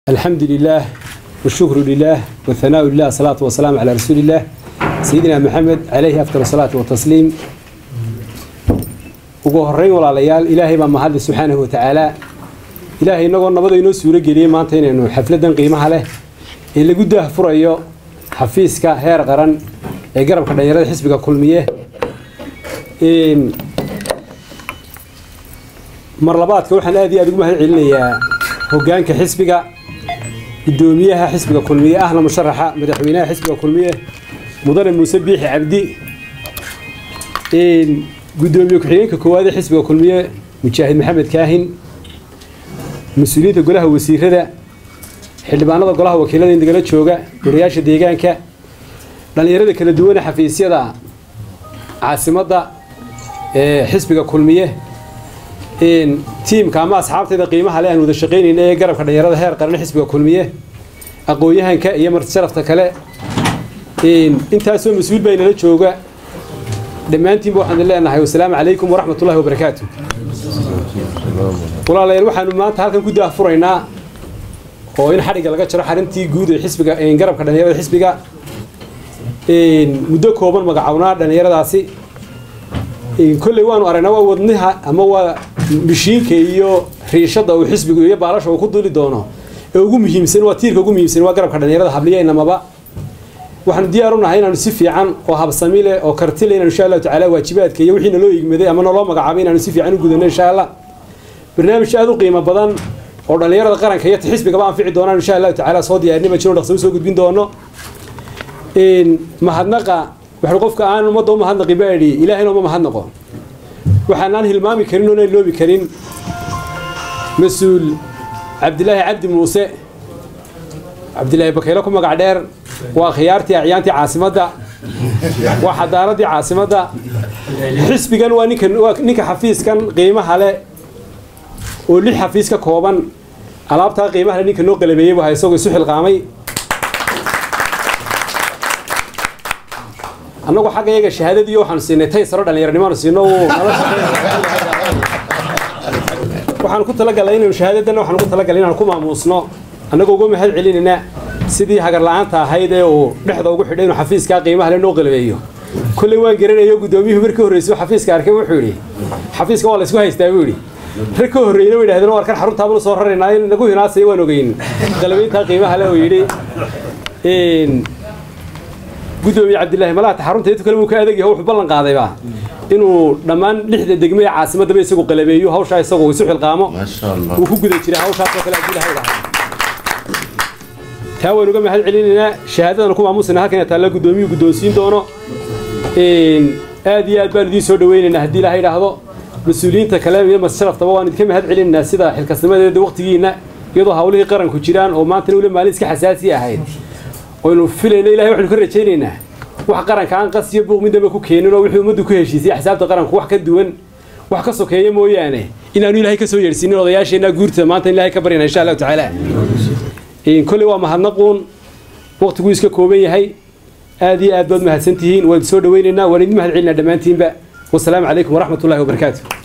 الحمد لله والشكر لله والثناء لله الصلاة والسلام على رسول الله سيدنا محمد عليه أفضل الصلاة والتسليم ugu horeyn walaalayaal ilaahay baa mahadle subxaanahu watacaala ilaahay inagoo nabada inoo suuro geliyey maanta inaynu xafladan qiimaha leh ee lagu daahfurayo xafiiska heer qaran ee garabka dhalinyarada xisbiga kulmiye mar labaadka waxaan aad iyo aad ugu mahad celinayaa hogaanka xisbiga gudoomiyaha xisbiga kulmiye ahna musharaxa madaxweynaha xisbiga kulmiye mudane muuse biixi cabdi gudoomiye ku-xigeenka koowaad ee xisbiga kulmiye mujaahid maxamed kaahin mas-uuliyiinta golaha wasiirada xildhibaanada golaha wakiilada indagala jooga golayaasha deegaanka dhallinyarada kala duwane xafiisyada caasimadda ee xisbiga kulmiye tiimka ama asxaabtayda qiimaha le aan wada shaqaynayna ee garabka dhalinyarada heer qaran xisbiga kulmiye aqoon-yahanka iyo marti sharafta kale intaasoo mas-uul baa inala jooga dhammaantiinba waxaanu leenahay wasalaamu calaykum waraxmat ullahi wabarakaatu walaalayaal waxaanu maanta halkan ku daahfuraynaa oo in xadhigga laga jaro xarintii guud ee xisbiga garabka dhalinyarada xisbiga muddo kooban magacownaa dhallinyaradaasi kolley waanu aragnaa waa wadnaha ama waa mishiinka iyo riishada uu xisbigu iyo baalasha uu ku duli doono ee ugu muhiimsan waa tiirka ugu muhiimsan waa garabka dhalinyarada habliya inamaba waxaanu diyaar u nahay inaanu si fiican oo habsami leh oo karti leh inaanu insha allahu tacaala waajibaadka iyo wixii naloo igmaday ama naloo magacaabay inaanu si fiican u gudano insha allah barnaamij aada u qiimo badan oo dhallinyarada qaranka iyo xisbigaba anfici doonaan insha allahu tacaala soo diyaarinima jiro dhaqso usoo gudbin doono mahadnaqa waxaan qofka aan ummadda u mahadnaqi baa idhi ilaahayna uma mahadnaqo waxaanaan hilmaami karin oona iloobi karin mas-uul cabdilaahi cabdi muuse cabdilaahi bakaylo ku magac dheer waa khiyaartii acyaantii caasimadda waa xadaaradii caasimadda xisbigan waa ninka waa ninka xafiiskan qiimaha leh oo lix xafiis ka kooban alaabtaa qiimaha leh ninka noo qalabeeyey buu ha isagoo isu xilqaamay annagoo xagga iyaga shahaadadii waxaanu siinay tay saro dhallinyaranimaanu siino waxaanu ku talagalnay inaynu shahaadadanna waxaanu ku talagalay inaanu ku maamuusno annagoo uga mahad celinayna sidii hagar la-aanta ahayd ee uu dhexda ugu xidhay inuu xafiiskaa qiimaha le noo qalabeeyo kolley waan garanayo guddoomiyuhu markii horreysay xafiiska arkay wuxuu yidhi xafiiska waa la isku haystaa buu yidhi rag ka horreeyna way yidhahdeen warkan xaruntaabanu soo raraynaa in nagu hinaasaya waan ogeyn qalabeyntaa qiimaha le uu yidhi gudoomiye cabdilaahi malaata xarunta intu kale wuu ka adeegyaha wuxuu ballan qaadayba inuu dhammaan lixda degme ee caasimadaba isagu qalabeeyo hawshaa isagu isu xilqaamo uu ku guda jiray hawshaasoo kale abdilahay dhahay taa waynu uga mahad celinaynaa shahaadadana ku maamusina halkan taalla guddoomiyuu guddoonsiin doono aad iyo aad baan idiin soo dhawaynaynaa haddii ilaha idhaahdo mas-uuliyiinta kale iyo massharaftaba waan idinka mahad celinaynaa sida xilkasnimadeeda waqtigiina iyadoo hawlihii qaranku jiraan oo maantana ule maalin iska xasaasi ahayd oynu filayna ilahay waxaynu ka rajaynaynaa wax qaranka aan qas iyo buuq midnaba ku keenin oo wixii ummaddu ku heshiisay axsaabta qaranku wax ka duwan wax ka sokeeya mooyaane inaanu ilaahay ka soo yeedhsiinin odayaasheenna guurta maanta in ilahay ka baryana insha allahu tacaala kolley waa mahadnaquun waqtiguu iska kooban yahay aad iyo aad baad mahadsan tihiin waan soo dhawaynaynaa waan idin mahad celinaa dhammaantiinba wasalaamu calaykum waraxmat ullahi wabarakaatu